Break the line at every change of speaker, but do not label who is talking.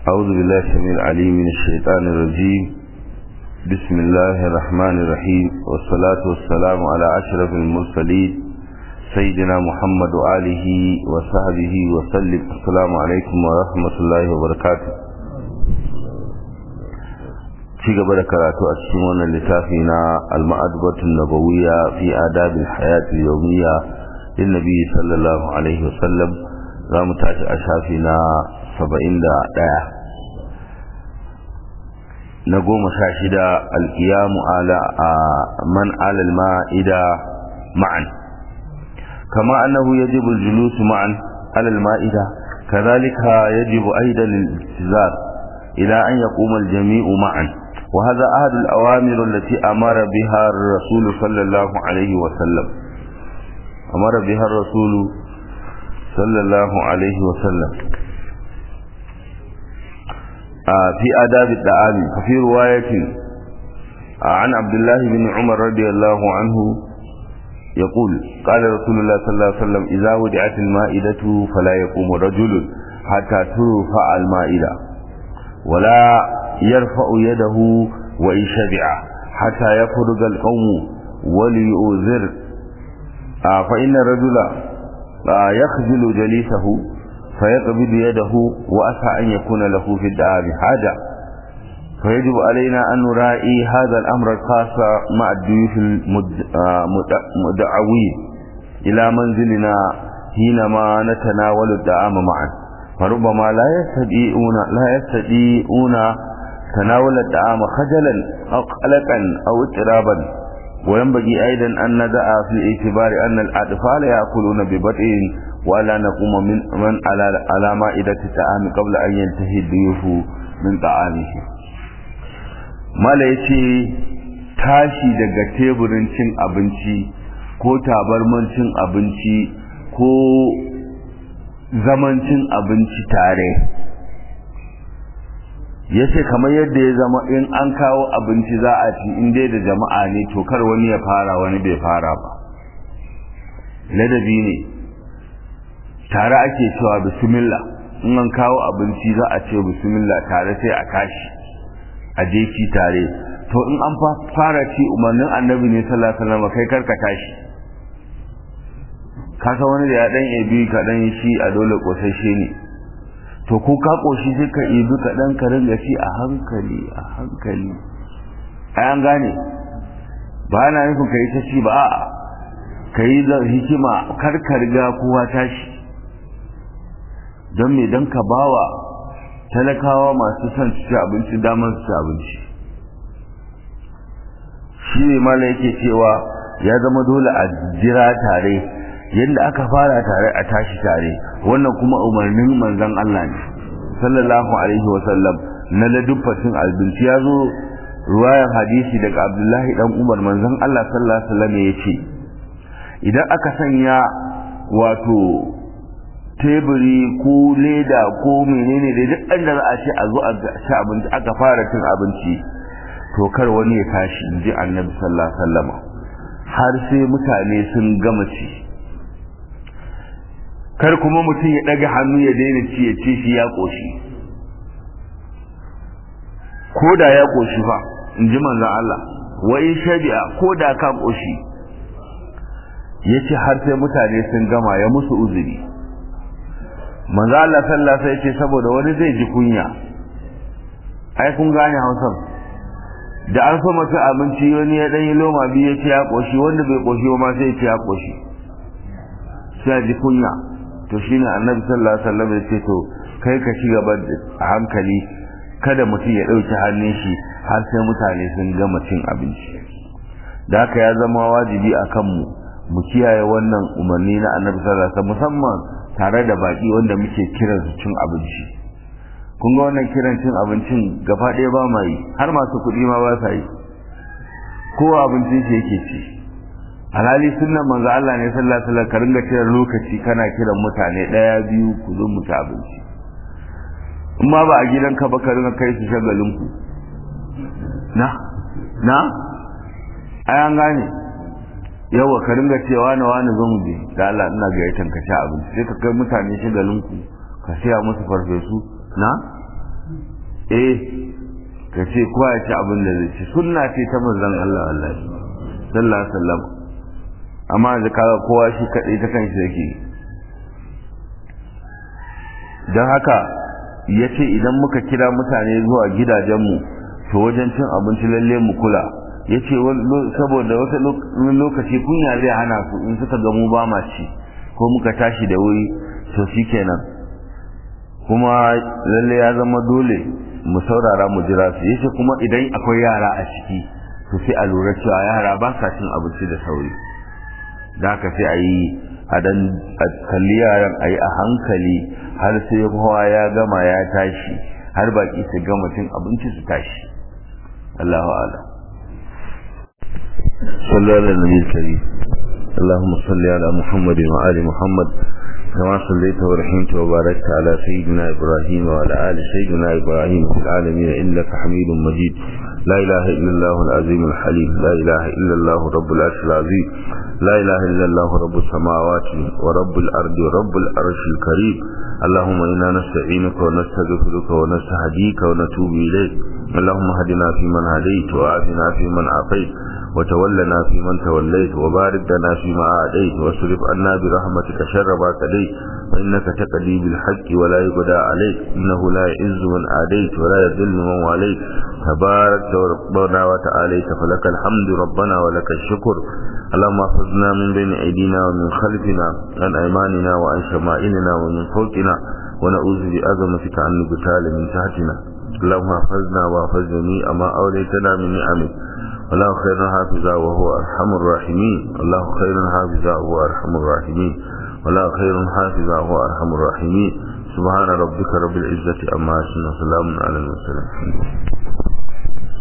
أعوذ بالله السميع العليم من الشيطان الرجيم بسم الله الرحمن الرحيم والصلاة والسلام على أشرف المرسلين سيدنا محمد وآله وصحبه وسلم السلام عليكم ورحمة الله وبركاته ci gaba da karatu a cikin wannan littafi na al-ma'adbatun nabawiyya fi adabil hayati yawmiyya lin nabi sallallahu alaihi wasallam za mu tashi a shafi na 71 na goma sha shida alkiyamu ala man alal ma'ida ma'an kama annahu yajibu al-julus ma'an alal ma'ida kadhalika yajibu aidan al-istizar ila an yaquma al-jami'u ma'an وهذا أحد الأوامر التي أمر بها الرسول صلى الله عليه وسلم أمر بها الرسول صلى الله عليه وسلم في آداب الدعام ففي رواية عن عبد الله بن عمر رضي الله عنه يقول قال رسول الله صلى الله عليه وسلم إذا ودعت المائدة فلا يقوم رجل حتى ترفع المائدة ولا يرفع يده وإن شبع حتى يفرغ القوم وليؤذر فإن الرجل يخجل جليسه فيقبض يده وأسعى أن يكون له في الدعاء حاجة فيجب علينا أن نرائي هذا الأمر الخاص مع الضيوف المدعوين إلى منزلنا حينما نتناول الطعام معا فربما لا يستطيعون لا يستطيعون تناول الطعام خجلا أو قلقا أو اضطرابا وينبغي أيضا أن ندع في الاعتبار أن الأطفال يأكلون ببطء ولا نقوم من, من على على مائدة الطعام قبل أن ينتهي الضيوف من طعامه ما yace tashi daga teburin cin abinci ko tabarman cin abinci ko zaman cin abinci tare ya ce kamar yadda ya zama in an kawo abinci za a ci in dai da jama'a ne to kar wani ya fara wani bai fara ba ladabi ne tare ake cewa bismillah in an kawo abinci za a ce bismillah tare sai a tashi a je ci tare to in an fara ci umarnin annabi ne sallallahu alaihi wasallam kai karka tashi ka san wani da ya dan ebi ka dan shi a dole kosashe ne to ko ka koshi sai ka ebi ka dan ka ringa ci a hankali a hankali ai an gane ba na nufin ka yi ta ci ba a'a ka yi da hikima kar ka riga kowa tashi don me don ka bawa talakawa masu son su ci abinci damar su ci abinci shi ne mala yake cewa ya zama dole a jira tare yadda aka fara tare a tashi tare wannan kuma umarnin manzon Allah ne sallallahu alaihi wa sallam na ladubbatin abinci ya zo ruwayan hadisi daga Abdullahi dan Umar manzon Allah sallallahu alaihi wa sallam ya ce idan aka sanya wato teburi ko leda ko menene da duk inda za a ce a zo a ci abinci aka fara cin abinci to kar wani ya tashi in ji annabi sallallahu alaihi wasallam har sai mutane sun gama ci kar kuma mutum ya daga hannu ya daina ci ya ce shi ya koshi ko da ya koshi fa in ji manzon Allah wa in shabi'a ko da ka koshi yace har sai mutane sun gama ya musu uzuri manzo Allah sallallahu alaihi wasallam saboda wani zai ji kunya ai kun gane Hausa da an so masa abinci wani ya dan yi loma biyu ya ce ya koshi wanda bai koshi ba ma sai ya ce ya koshi sai ji kunya to shine Annabi sallallahu alaihi wasallam ya ce to kai ka ci gaba a hankali kada mutum ya dauki hannun shi har sai mutane sun gama cin abinci da haka ya zama wajibi akan mu mu kiyaye wannan umarni na Annabi sallallahu alaihi wasallam musamman tare da baki wanda muke kiran su cin abinci kun ga wannan kiran cin abincin gaba ɗaya ba ma yi har masu kuɗi ma ba sa yi kowa abincin shi yake ci alhali sunnan manzo Allah ne sallallahu alaihi wasallam ka ringa kiran lokaci kana kiran mutane ɗaya biyu ku zo mu ci abinci in ma ba a gidanka ba ka ringa kai su shagalin ku na na ai an gane yawa ka ringa cewa na wani zo mu je da Allah ina ga yatan ka sha abinci sai ka kai mutane shagalin ku ka siya musu farfesu na eh ka ce kowa ya ci abin da zai ci sunna ce ta manzon Allah Allah sallallahu alaihi wasallam amma da kaga kowa shi kadai ta kanshi yake dan haka yace idan muka kira mutane zuwa gidajenmu to wajen cin abinci lalle mu kula yace saboda wata lokaci kunya zai hana su in suka ga mu ba ma ci ko muka tashi da wuri to shikenan kuma lalle ya zama dole mu saurara mu jira su yace kuma idan akwai yara a ciki to sai a lura cewa yara ba sa cin abinci da sauri da haka sai a yi a dan kalli yaran a yi a hankali har sai kowa ya gama ya tashi har baki su gama cin abinci su tashi Allahu a'lam sallallahu alaihi wa sallam اللهم صل على محمد وآل محمد كما صليت ورحمت وباركت على سيدنا إبراهيم وعلى آل سيدنا إبراهيم في العالمين إنك حميد مجيد لا إله إلا الله العظيم الحليم لا إله إلا الله رب العرش العظيم لا إله إلا الله رب السماوات ورب الأرض ورب العرش الكريم اللهم إنا نستعينك ونستغفرك ونستهديك ونتوب إليك اللهم هدنا فيمن هديت وعافنا فيمن عافيت وتولنا فيمن توليت وبارك لنا فيما أعديت واصرف عنا برحمتك شر ما قضيت فإنك تقضي بالحق ولا يقضى عليك إنه لا يعز من عاديت ولا يذل من واليت تبارك ربنا وتعاليت فلك الحمد ربنا ولك الشكر اللهم احفظنا من بين أيدينا ومن خلفنا عن أيماننا وعن شمائلنا ومن فوقنا ونعوذ بعظمتك عن نقتال من تحتنا اللهم احفظنا واحفظ جميع ما أوليتنا من نعمك الله خير حافظا وهو أرحم الراحمين الله خير حافظا وهو أرحم الراحمين ولا خير حافظا وهو أرحم الراحمين سبحان ربك رب العزة أما يصفون وسلام على المرسلين